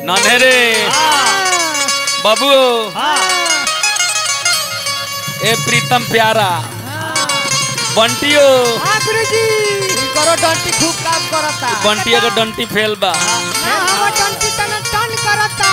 नन्हे बाबू ए प्रीतम प्यारा बंटियो हाँ गुरुजी करो डंटी खूब काम करता बंटिया के डंटी फेल बा हाँ डंटी तना टन करता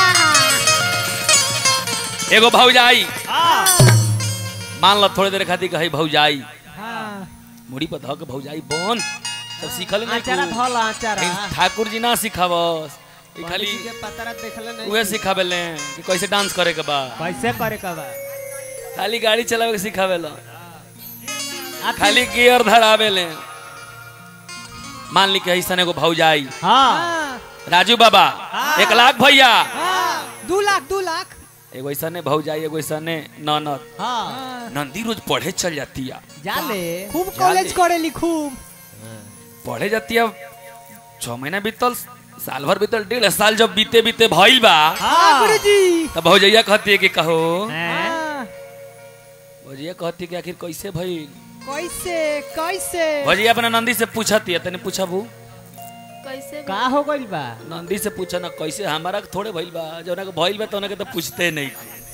एगो भौजाई मान लो थोड़ी देर खातिर कही भौजाई हाँ मुड़ी पर धक भौजाई बन सब सीखल नहीं आचारा तू। धल आचारा लेकिन ठाकुर जी ना सिखावस ई खाली पंडित जी के पतरा देखले नहीं उहे सिखावेले कि कैसे डांस करे के बा कैसे करे का बा खाली गाड़ी चलावे के सिखावेला खाली गियर धरावेले मान ली कि ऐसा एगो भौजाई हाँ राजू बाबा एक लाख भैया दू लाख दू लाख एगो ऐसा ने भौजाई एगो ऐसा ने ननद हाँ नंदी रोज पढ़े चल जाती है जाले खूब जाले। कॉलेज करेली खूब पढ़े जाती है छह महीना बीतल साल भर बीतल डेढ़ साल जब बीते बीते भइल बा हाँ गुरुजी तब भौजैया कहती है कि कहो हाँ, भौजैया कहती है कि आखिर कैसे भइल कैसे कैसे भौजैया अपना नंदी से पूछती है तने पूछबू कैसे का हो गइल बा नंदी से पूछा ना कैसे हमारा के थोड़े भइल बा जौना के भइल बा तौना के तो पूछते नहीं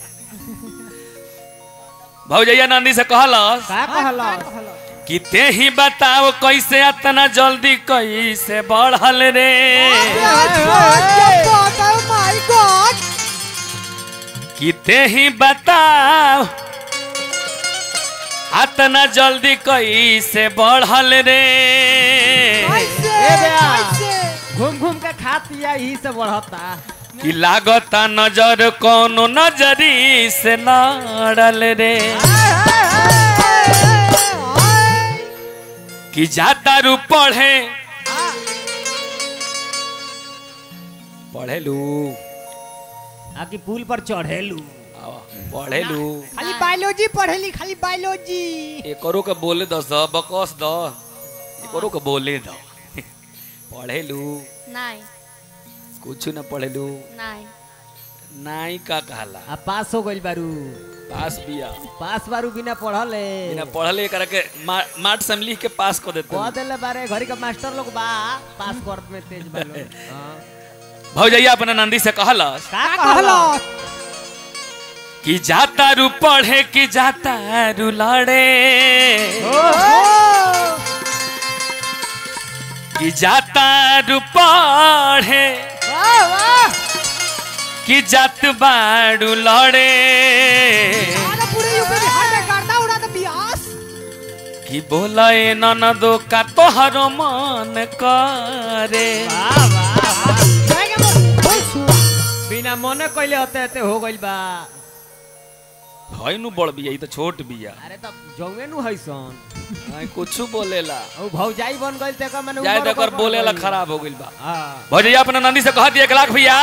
भौजैया नंदी से कहलस का कहला कि ते ही बताओ कैसे इतना जल्दी कैसे बढ़ल रे माय गॉड कि ते ही बताओ इतना जल्दी कैसे बढ़ल रे कैसे ए बया। कैसे घूम घूम के खाती है यही से बढ़ता कि लागता नजर कोनो नजरी से लड़ल रे कि जाता रू पढ़े पढ़ेलू आकि पुल पर चढ़ेलू आवा, पढ़ेलू खाली बायोलॉजी पढ़ेली खाली बायोलॉजी एकरो के बोले दस द बकस द एकरो के बोले द पढ़ेलू नहीं कुछ न पढ़ेलू नहीं नाई का कहला आ पास हो गइल बारू पास बिया पास बारू बिना पढ़ले बिना पढ़ले करा के मा- मार्ट से हम लिख के पास कर देते कह देले बारे घरी के मास्टर लोग बा पास कर में तेज बालो हाँ। भौजैया अपना नंदी से कहलस का का कहला कहला कि जाता रू पढ़े कि जाता रू लड़े कि जाता रू पढ़े वाह वाह कि जात बाड़ू लड़े आना पूरे यूपी बिहार में गर्दा उड़ा दे बियास कि बोले ननदो का तोहरो मन करे वाह वाह वाह। जाएगा मोर बोल सु बिना मने कइले होते होते हो गइल बा है नु बड़ बिया ई तो छोट बिया अरे तब जौवे नु हैसन आई कुछ बोलेला ओ भौजाई बन गइल ते का माने जाए उमर तकर ओकर बोलेला बढ़ गइल। खराब हो गइल बा हाँ भौजैया अपना नंदी से कह दिया एक लाख भैया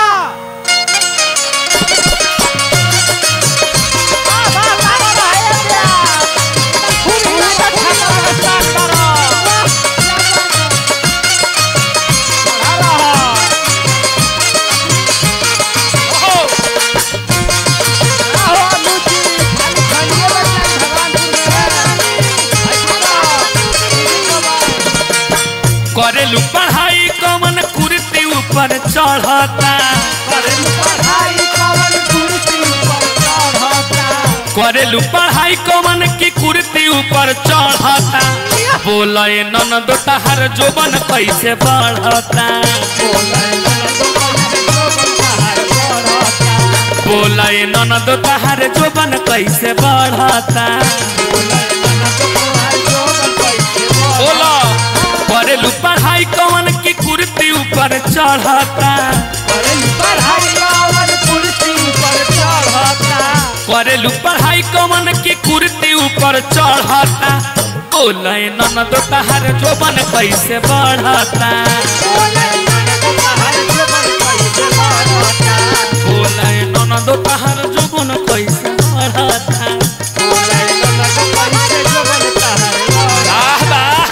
करेलू पढ़ाई कमन कुर्ती ऊपर चढ़ता करेलू पढ़ाई कमन की कुर्ती ऊपर चढ़ता बोले ननद तहर जोबन कैसे बढ़ता बोले ननद तहर जोबन कैसे बढ़ता बोला करेलू पढ़ाई कमन की कुर्ती ऊपर चढ़ता करेलू पढ़ाई कमन की कुर्ती ऊपर चढ़ता बोले ननद तहर जोबन कैसे बढ़ता बोले ननद तहर जोबन कैसे बढ़ता वाह वाह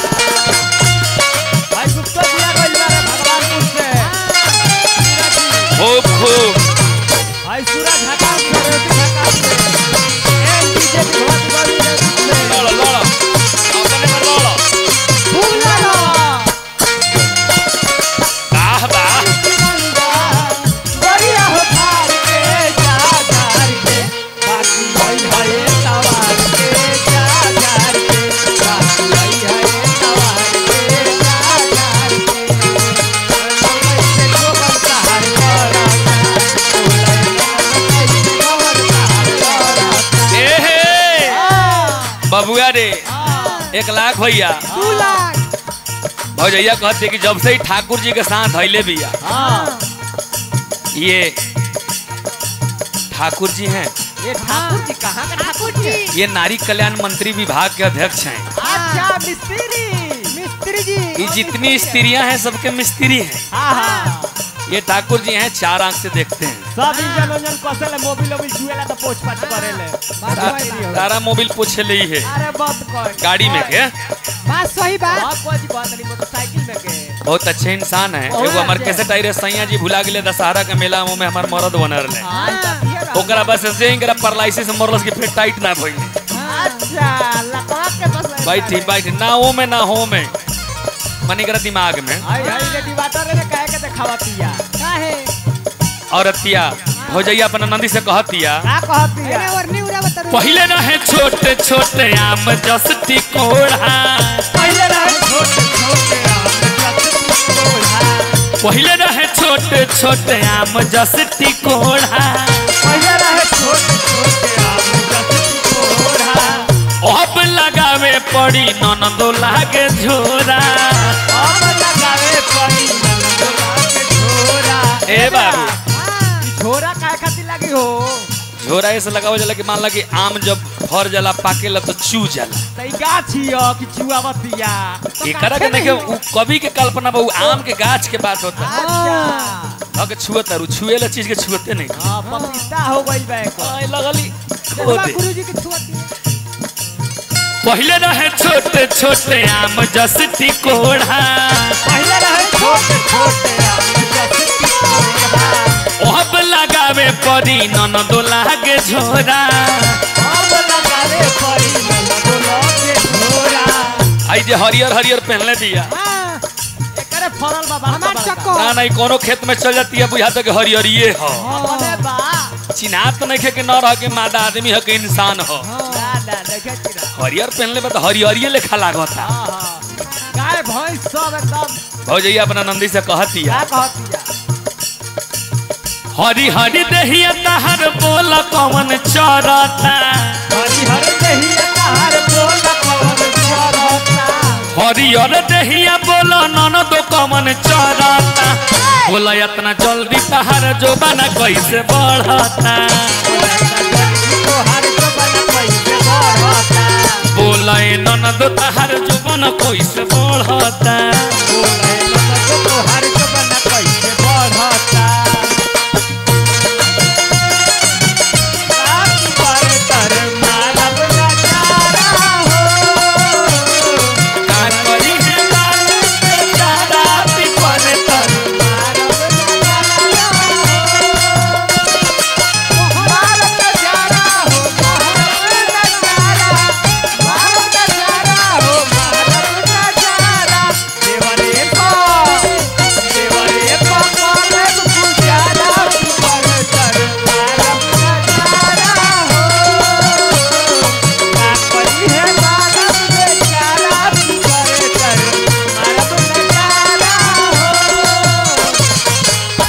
खूब खूब लड़ो लड़ो अपने में लड़ो वाह वाह बबुआ रे एक लाख भैया दू लाख भौजैया कहते कि जब से ही ठाकुर जी के साथ धैले बिया हाँ ये ठाकुर जी हैं ये ठाकुर जी कहाँ का ठाकुर जी ये नारी कल्याण मंत्री विभाग के अध्यक्ष हैं अच्छा मिस्त्री मिस्त्री जी ये जितनी स्त्रियां हैं सबके मिस्त्री हैं हाँ हाँ ये ठाकुर जी हैं चार आंख से देखते हैं सब इंजन उंजन कसल है मोबिल ओबिल छुएला तो पोछ पाछ करेले बात सही बा। तारा मोबिल पूछे ले ही है अरे बात कर गाड़ी में के बात सही बात बहुत कोई बात नहीं मोटरसाइकिल में के बहुत अच्छे इंसान है बहुत एगो हमार अच्छे। कैसे टाइरे सैया जी भुला गेले दशहरा के मेला में हमार मरद बनल रहे हाँ ये बात। ओकरा बस से इंकरा परलाइसिस मरलस के फिर टाइट ना भइल अच्छा लगा के बस ले बैठी बैठी ना हो में ना हो में मनी करा दिमाग में आई आई रे डिवाटर रे कहे के देखावा पिया काहे औरतिया भौजैया अपना नंदी से कहतिया का कहती एने है और नी उड़ा बता पहले रहे छोटे छोटे आम जसती कोढ़ा पहले रहे छोटे छोटे आम जब कोढ़ा पहले रहे छोटे छोटे आम जसती कोढ़ा पहले रहे छोटे छोटे आम जब कोढ़ा अब लगावे पड़ी ननदो लागे झोरा अब लगावे पड़ी नंदोला के झोरा ए बाबू ई झोरा काहे खातिर लगी हो झोरा ऐसे लगावल जाला कि मान ला कि आम जब फर जाला पाकेला तो चू जाला तई गाछी हो कि चुआवतिया एकरा के देखे उ कवि के कल्पना बा उ आम के गाछ के बात होता अच्छा हक छुअत और छुएला चीज के छुअते नहीं हां पपीता हो गइल बा एको आय लगली खो बाबा दे गुरुजी की छुआती पहले रहे छोटे छोटे आम जसती कोढ़ा पहले रहे छोटे छोटे आम जब कोढ़ा अब लगावे पड़ी ननदो लागे झोरा अब लगावे पड़ी नंदोला के झोरा आई जे हरियर हरियर पहनले बिया हां एकरे फरल बा बड़का हमार बड़का चक्को ना नहीं कोनो खेत में चल जाती है बुझा तो कि हरियरिये हो अपने बा चिन्हात तो नहीं खे कि न रह के मादा आदमी हो के इंसान हो ना ना देखे चिरा हरियर पहनले बा तो हरियरिये लेखा लागत था हां हां गाय भैंस सब एकदम भौजैया अपना नंदी से कहतिया क्या कहतिया हरी हरी दहिया तहर बोल कवन चरता हरी हरी दहिया तहार बोल कवन चरता हरियर दहिया बोल ननदो कवन चरता बोला इतना जल्दी तहर जोबाना कैसे बढ़ता तोहार तो बना पैसे बढ़ता बोला ए ननदो तहर जोबाना कैसे बढ़ता बोले ननद तोहार तो बना पैसे बढ़ता रात पर तर मानव नजारा हो का करी है लालू से ज्यादा पिपर तर मानव नजारा हो मानव नजारा हो मानव नजारा मानव नजारा हो मानव नजारा देवरे पा देवरे पा मानव गुजारा पर तर मानव नजारा हो का परी है मानव बेचारा पर तर मानव नजारा हो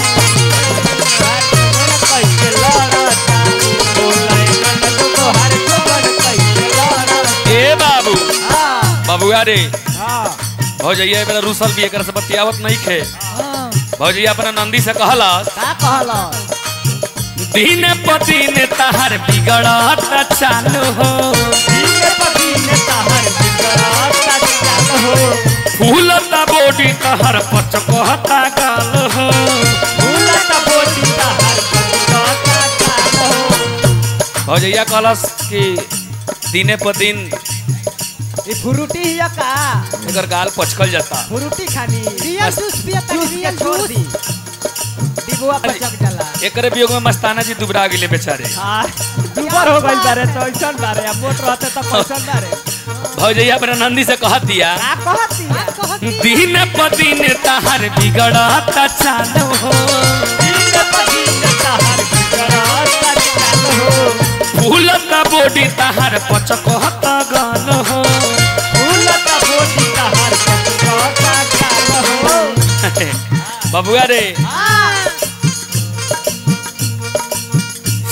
कैसे लड़ता बोले ननद तोहार जोबन कैसे लड़ता ए बाबू हाँ बाबुआ रे हाँ भौजैया मेरा रूसल भी एकर से बतियावत नहीं खे हां भौजैया अपना नंदी से कहला का कहला दिन प दिन तहर बिगड़त चालू हो दिन पदीन तहर बिगड़ता चाल हो फूलता बोडी तहर पचकहता गाल हो भूलत बोटी तहर बिगड़ता चाल हो भौजैया कहलस कि दिने प दिन ई फ्रूटी हिया का एकर गाल पचकल जाता फ्रूटी खानी रियल जूस पिया जूस के रियल छोड़ जूस दी डिबुआ पचक जाला एकरे वियोग में मस्ताना जी दुबरा गेले बेचारे हाँ दुबर हो गइल बारे तो ऐसन बारे अब मोट रहते तो कैसन बारे भौजैया अपना नंदी से कह दिया का कहती है कहती दिन प दिन तहर बिगड़त चालू हो दिन पदीन तहर बिगड़ता चाल हो फूलता बोडी तहर पचकहता गाल हो भूलत बोटी तहर बिगड़ता चाल हो बबुआ रे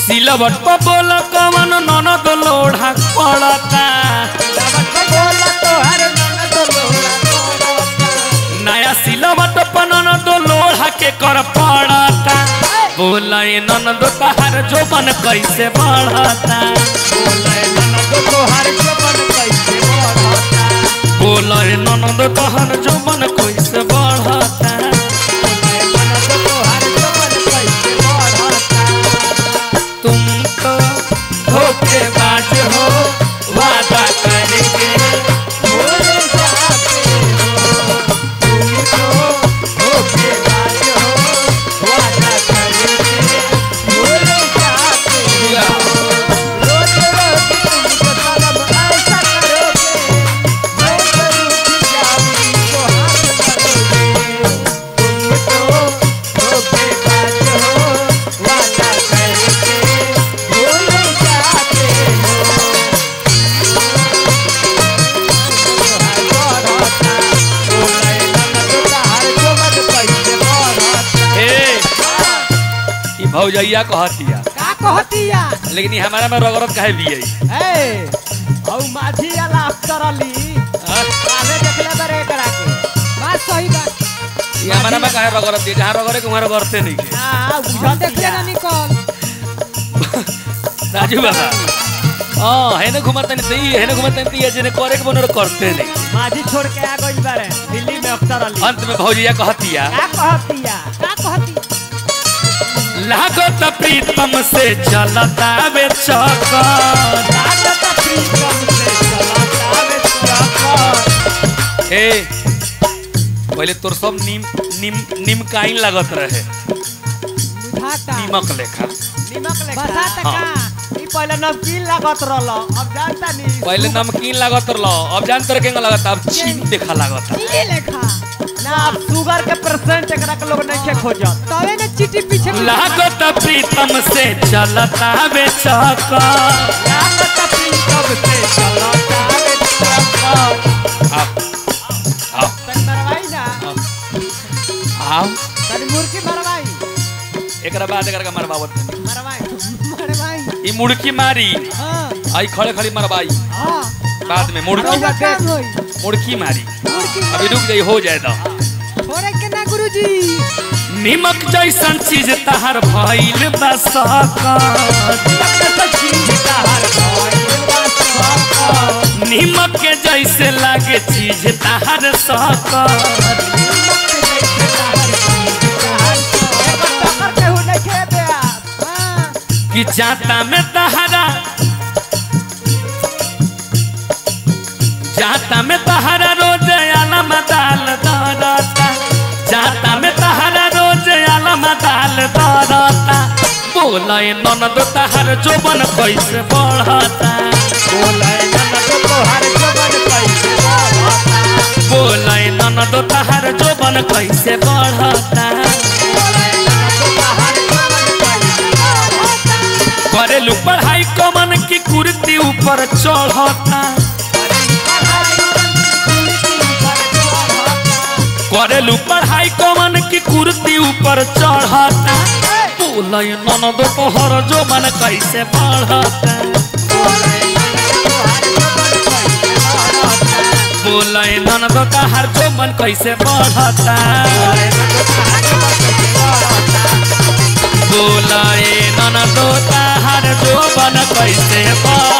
सिलवट पर बोल कवन ननद लोढ़ा पड़ता बोला तो हर ननद लोड़ा पड़ता नया सिलवट पर ननद लोढ़ा के कर पड़ता बोला ये ननद तहार जोबन कैसे बढ़ता बोले ननद तो हर जबन कैसे बढ़ता बोला ये ननद तहार जोबन कैसे बढ़ता बोले ननद तो हर जबन कैसे बढ़ता तुम तो धोखेबाज हो वादा करेंगे बोले जाते हो तुम तो धोखेबाज हो वादा करेंगे बोले जाते हो रोज रोज तुमको कदम ऐसा करोगे मैं जरूर जाऊंगी तो हाथ करोगे तुम तो धोखेबाज हो वादा करेंगे बोले जाते हो ए ई भौजैया कहतिया का कहतिया लेकिन ई हमारा में रगरत काहे भी है माझी अलाप करली काले देखले बरे करा के बात सही बात ई हमारा में काहे रगरत दिए जहाँ रगरे के वहाँ रगरते नहीं के हां हम देख लेना निकल राजू बाबा हाँ है ना घुमाते नहीं सही है ना घुमाते नहीं ये जिन्हें करे के बनो करते नहीं माझी छोड़ के आ गई बारे दिल्ली में अख्तर अली अंत में भौजैया कहतिया क्या कहतिया का कहती लागत प्रीतम से चलता वे चक्कर लागत प्रीतम से चला जावे चक्कर ए पहले तोर सब नीम नीम नीमकाइन लागत रहे बुझाता नीमक लेखा निमक लेखा बरसात हाँ। का ई पहले नमकीन लागत रहल अब जानता नहीं पहले नमकीन लागत रहो अब जान तर के लागत अब चीनी देखा लागत ये लेखा ना अब शुगर के परसेंट एकरा के लोग नहीं के खोजत तवे न चिट्ठी पीछे में लागत प्रीतम से चलता वे चक्कर लागत प्रीतम से चला जावे चक्कर आप आओ तन मरवाई ना आओ तन मुर्गी मरवाई एकरा बाद एकरा का मरवावत नहीं। मरवाई मारे भाई ई मुड़की मारी हां आई खड़े खड़ी मरवाई हां बाद में मुड़की रउआ काम होई मुड़की मारी मुर्गी अभी रुक जाई हो जाए तो थोड़े के ना गुरुजी निमक जैसन चीज तहर भइल बसकर निमक के जैसे लागे चीज तहर सकर हां कि जाता में तहरा जाता में तहरा रोज आलम दाल दरता जाता में तहरा रोज आलम दाल दरता बोले ननद तहर जोबन कैसे बढ़ता बोले ननद तहर जोबन कैसे बढ़ता करेलू पढ़ाई कमन की कुर्ती ऊपर चढ़ता करेलू पढ़ाई कमन की कुर्ती ऊपर चढ़ता बोले ननद तोहर जोबन कैसे बढ़ता बोले ननद तोहर जोबन कैसे बढ़ता बोले ननद तोहर जोबन कैसे बढ़ता